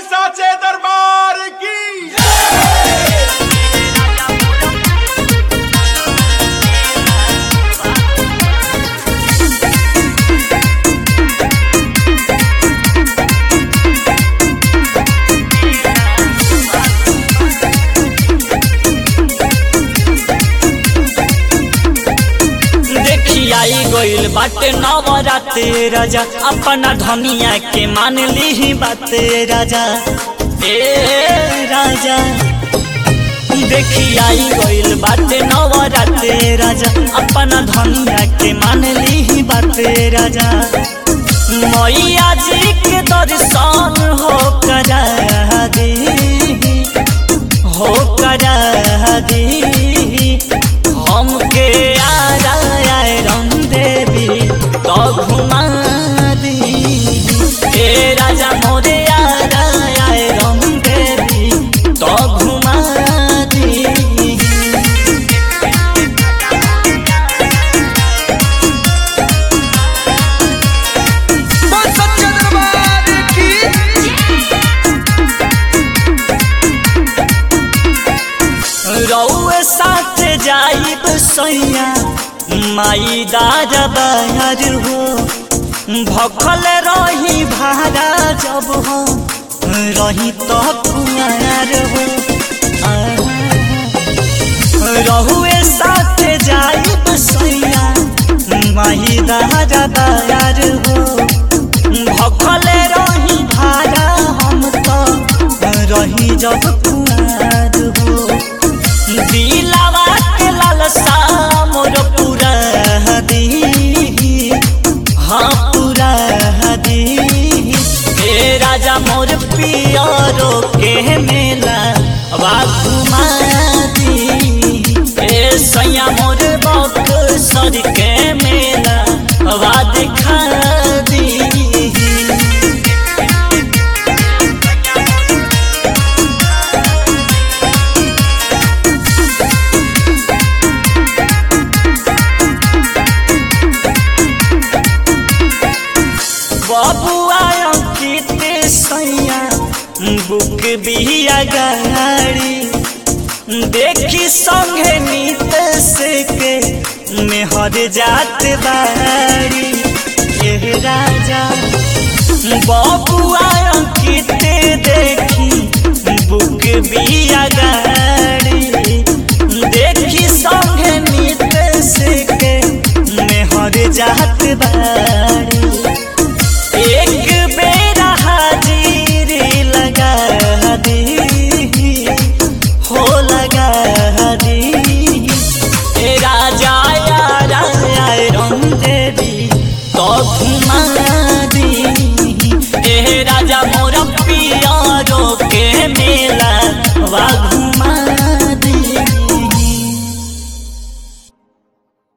साचे दरबार की देखी आई गइल बाटे नवराते राजा अपना धनिया के मान ली बाते राजा ए राजा देखी आई गइल बाटे नवराते राजा अपना धनिया के मान ली बाते राजा मैया जी के दर्शन हो करा दी हो करा दी हमके आरा आए रम देवी तो घुमा दी ए राजा मोरे आरा आए रम देवी तो घुमा दी बोल सच्चे दरबार की रउए साथ जाइब सैया माई दादा बाहर हो भखल रही भाड़ा जब हो रही तो कुमार हो रहुए साथ जाइब सैया माई दादा बाहर हो भखल रही भाड़ा हम तो रही जब कुमार हो दिलावा के लालसा मोर पूरा दी हाँ पूरा दी ए राजा मोर पियरो के मेला वा घुमा दी ए सैया मोर बक सर के मेला वा दिखा दी बबुआ अंकित सैया बुक बिया गाड़ी देखी संगे नीत से के मेहर जात बाड़ी ये राजा बबुआ अंकित देखी बुक बिया गाड़ी देखी संगे नीत से के मेहर जात बाड़ी एक बेरा हाजिरी लगा दी हो लगा दी ए राजा यारा आए रंग देवी तो घुमा दी ए राजा मोर पियारो के मेला वा